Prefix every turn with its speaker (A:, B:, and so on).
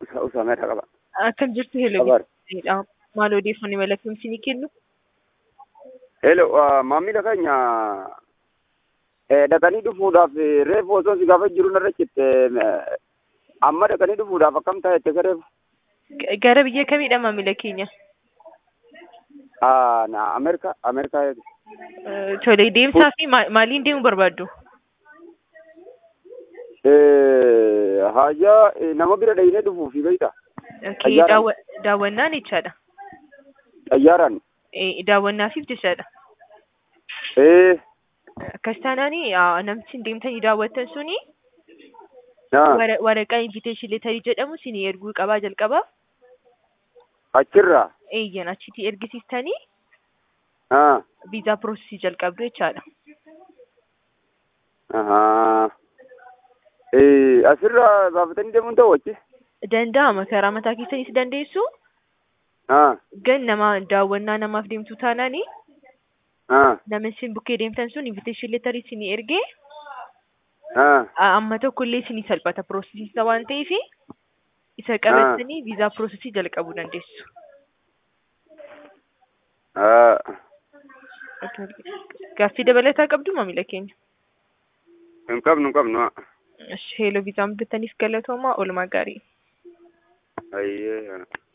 A: Usameedha qaba.
B: Akkam jirtu hello
A: Qabaar.
B: dha. Maal odeeffannoo malakkumsi ni kennu?
A: Hello, uh, maamila keenya eh, dhaqanii dhufuudhaaf eh, reefu osoo si gaafa jiru narra citte eh, amma dhaqanii dhufuudhaaf akkam ta'e ka reefu?
B: G- Gara biyya kamiidha maamila keenya?
A: Ah, na Ameerika, Ameerikaa eegi.
B: Eh, Tole deemsaa fi ma- maaliin deemuu barbaaddu?
A: Eh, haajaa eh, nama bira dhahinee dhufuufi beekta.
B: Okay,
A: Xayyaaraan.
B: daawwa- daawwannaan jechaadha.
A: Xayyaaraan.
B: Eh, Daawwannaafif jechaadha.
A: Eh,
B: Akkas taanaani aa, namtichi deemtanii daawwattan suni
A: na
B: wara- waraqaa invitation leetarii jedhamu isinii erguu qabaa jalqaba.
A: achirraa.
B: Eeyyan achitti ergisiistanii
A: Ah,
B: viizaa piroosesii jalqabdu jechaadha.
A: ahaa. Eh, asirraa baafatanii deemuun ta'u achi?
B: Danda'ama karaa mataa keessanis dandeessu.
A: Ah,
B: Gan nama daawwannaa namaaf deemtu taanaani
A: ah,
B: nama isin bukkee deemtan sun invitation leetarii isinii ergee
A: ah.
B: a- amma tokko illee isinii salphata piroosesiisa waan ta'eef isa qabatanii viizaa piroosesii jalqabuu dandeessu.
A: Ah.
B: Gaaffii dabalataa qabdu maamila keenya.
A: Hin qabnu, hin qabnu. ah.
B: Heeloo viizaa muddataniif galatoomaa oolmaa gaarii.
A: Ayyee.